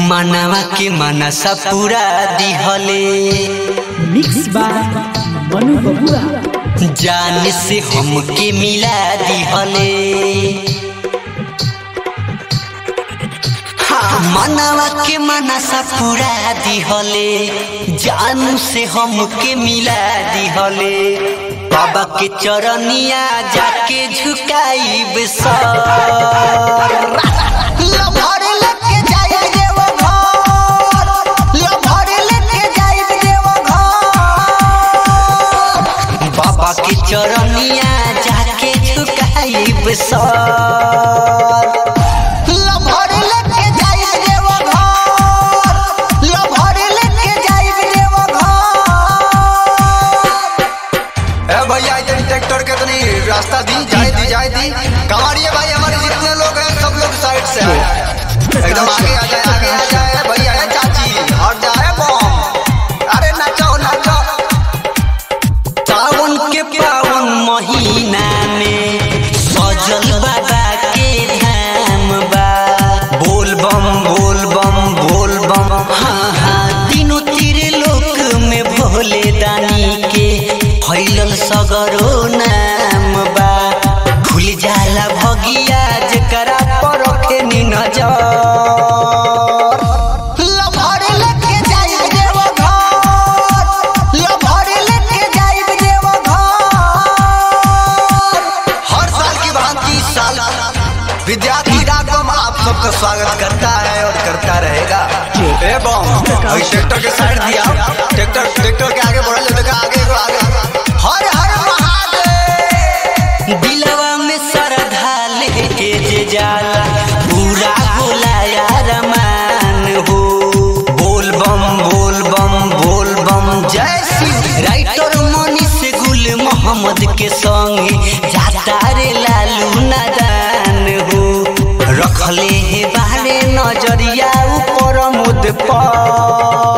मनवा के मनसा पूरा दिहले मिक्स बाय मनु बबुआ जान से हमके मिला दिहले हाँ, मनवा के मनसा पूरा दिहले जान से हमके मिला दिहले बाबा के चरनिया जाके झुकाइब सर लभर लेके जाइब देव घर लभर लेके जाइब देव घर बाबा के चरनिया जाके झुकाइब सर लभर लेके जाइब देव घर लभर लेके जाइब देव घर ए भैया ये ट्रैक्टर के तनी रास्ता दी जाए दी जाए दी कमारिए भाई हमारे जितने लोग हैं सब लोग साइड से आए एकदम आगे आ जाए आगे आ जाए भैया है चाची और जाए बम अरे नाचो नाचो सावन के पावन महीना में सजल बाबा के धाम बा बोल बम बोल बम बोल बम हाँ हाँ तीनों तीर लोक में भोले दानी के फैलल सगरो नाम बा खुल जाला भगिया जकरा पर रखे नी नजर लभर लेके जाइब देव घर लभर लेके जाइब देव घर हर साल की भांति इस साल विद्यार्थी डाकम आप सबका स्वागत करता है और करता रहेगा ए बम अभी ट्रैक्टर के साइड दिया ट्रैक्टर ट्रैक्टर के आगे बढ़ल देखा आगे को आगे हर हर महादेव दिलवा में श्रद्धा लेके जे जाला पूरा होला यार मान हो बोल बम बोल बम बोल बम जय शिव राइटर मनीष गुल मोहम्मद के संगे जाता रे लालू नादान हो रखले हे बारे नजरिया ऊपर मुद पर